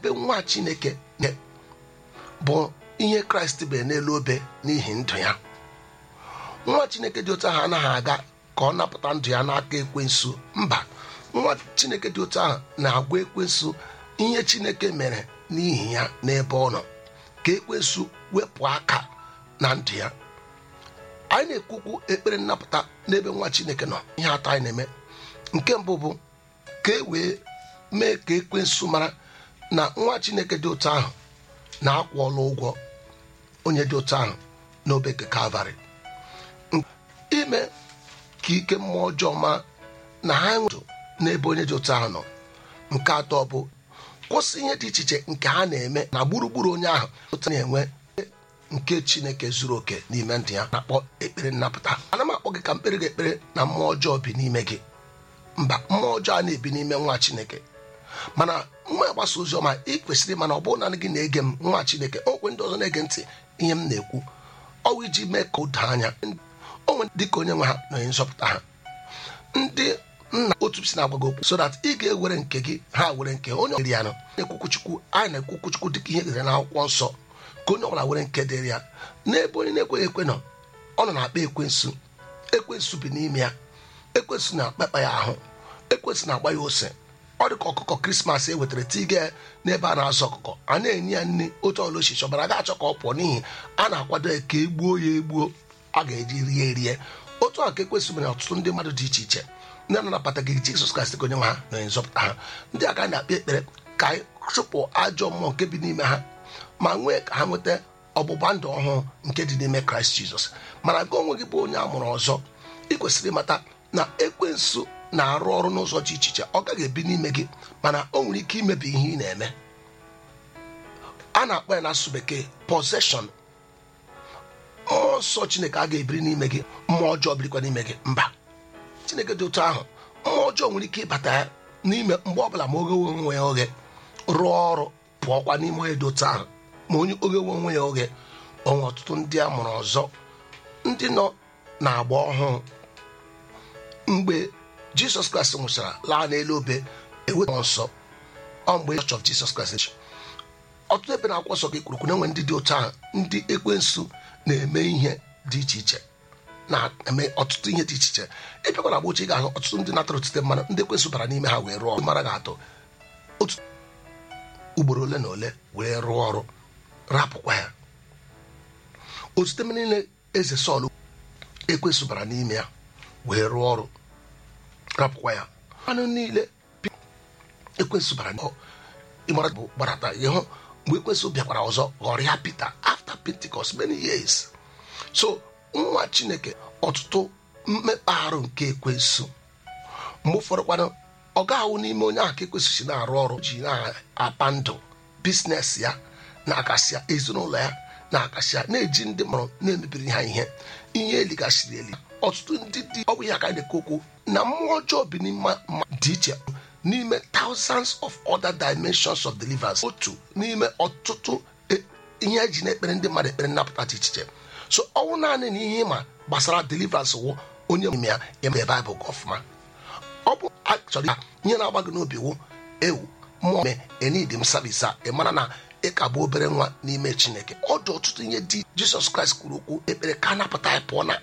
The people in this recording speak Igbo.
ebe nwa chineke bụ ihe kraịst bere n'elu obe n'ihi ndụ ya nwa chineke dị otu ahụ anaghị aga ka ọ napụta ndụ ya n'aka ekwensu mba nwa chineke dị otu ahụ na-agwa ekwensu ihe chineke mere n'ihi ya n'ebe ọ nọ ka ekwensu wepụ aka na ndụ ya anyị na-ekwukwu ekpere nnapụta n'ebe nwa chineke nọ ihe atọ anyị na-eme nke mbụ bụ ka e wee mee ka ekwensu mara na nwa chineke dị otu ahụ na-akwụọla ụgwọ onye dị otu ahụ n'obe nke kalvarị ime ka ike mmụọ ọjọọ ma na ha nwụrụ n'ebe onye dị otu ahụ nọ nke atọ bụ kwụsị ihe dị iche iche nke ha na-eme na gburugburu onye ahụ otu na-enwe nke chineke zuru oke n'ime ndụ ya na-akpọ ekpere nnapụta ana m akpọ gị ka mkpere gị ekpere na mmụọ ọjọọ bi n'ime gị mba mmụọ ọjọọ a na-ebi n'ime nwa chineke mana nwa agbasa ozi ọma ị kwesịrị mana ọ bụrụ na gị na-ege m nwa chineke okwe ndị ọzọ na-ege ntị ihe m na-ekwu ọwụ iji mee ka o doo anya onwe dịka onye nwe ha na onye nzọpụta ha ndị nna otu si na-agwa gị okwu so that ị ga-ewere nke gị ha were nke onye ọbụla ya nọ na-ekwukwu chukwu anyị na-ekwukwu chukwu dịka ihe dere n'akwụkwọ nsọ ka onye ọbụla were nke dịrị ya n'ebe onye na-ekweghị ekwe nọ ọ nọ na-akpa ekwensu ekwensu bi n'ime ya ekwensu na-akpakpa ya ahụ ekwensu na-agba ya ose ọ dị ka ọkụkọ krismas e wetara tiga n'ebe a na-azụ ọkụkọ a na-enye ya nri otu ọla ochichi ọbara ga-achọ ka ọ pụọ n'ihi a na-akwado ya ka egbuo ya egbuo a ga-eji rie erie otu a ka ekwesị mere ọtụtụ ndị mmadụ dị iche iche ndị na-anabata gị jizọs kraịst ka onye nwe ha na onye nzọpụta ha ndị aka na-akpe ekpere ka anyị chụpụ ajọ mmụọ nke bi n'ime ha ma nwee ka ha nweta ọgbụgba ndụ ọhụụ nke dị n'ime kraịst jizọs mana gị onwe gị bụ onye a mụrụ ọzọ ị kwesịrị ịmata na ekwensu na-arụ ọrụ n'ụzọ dị iche iche ọ gaghị ebi n'ime gị mana o nwere ike imebi ihe ị na-eme a na-akpọ ya n'asụsụ bekee possession mmụọ nsọ chineke a ga-ebiri n'ime gị mmụọ ọjọọ birikwa n'ime gị mba chineke dị otu ahụ mmụọ ọjọọ nwere ike ịbata ya n'ime mgbe ọbụla ma oghewe onwe ya oghe rụọ ọrụ pụọkwa n'ime onye dị otu ahụ ma onye oghewe onwe ya oghe onwe ọtụtụ ndị a mụrụ ọzọ ndị nọ na-agba ọhụụ mgbe jisọs kraịst nwụchara laa n'elu obe eweta nsọ ọ mgbe chọch of jisọs kraịst ọtụtụ ebe na-akwụkwọ nsọ gị kwurukwu na enwe ndị dị otu ahụ ndị ekwensu na-eme ihe dị iche iche na-eme ọtụtụ ihe dị iche iche ịbịakwa na agbochi ga-ahụ ọtụtụ ndị natara otite mmanụ ndị ekwensu bara n'ime ha wee rụọ mara ga-atọ otu ugboro ole na ole wee rụọ ọrụ rapụkwa ya otute niile eze sọl ekwensu bara n'ime ya wee rụọ ọrụ rapụkwa ya anụ niile ekwensu bara ịmara bụ gbarata ịhụ mgbe ekwesị bịakwara ọzọ ghọrọ ya Pita after Pentecost many years so nwa Chineke ọtụtụ mmekpa arụ nke ekwensu mgbe ụfọdụ kwanụ ọ ga-ahụ n'ime onye ahụ ka ekwesị si na-arụ ọrụ ji na-apa ndụ biznes ya na-akasị ya ezinụlọ ya na-akasị ya na-eji ndị mụrụ na-emebiri ha ihe ihe eligasịrị eli ọtụtụ ndị dị ọ bụ ya ka anyị na-ekwu okwu na mmụọ ọjọọ bi n'ime dị iche n'ime thousands of other dimensions of deliverance otu n'ime ọtụtụ ihe eji na-ekpere ndị mmadụ ekpere nnapụta dị iche so ọnwụ naanị na ihe ịma gbasara deliverance wụ onye n'ime ya eme baịbụl gị ọfụma ọ bụ achọrọ ya ihe na-agba gị n'obi wụ ewu mmụọ me enidi m savisa ị mara na ị ka bụ obere nwa n'ime chineke ọ dị ọtụtụ ihe dị jisọs kraịst kwuru okwu ekpere ka napụta ya pụọ na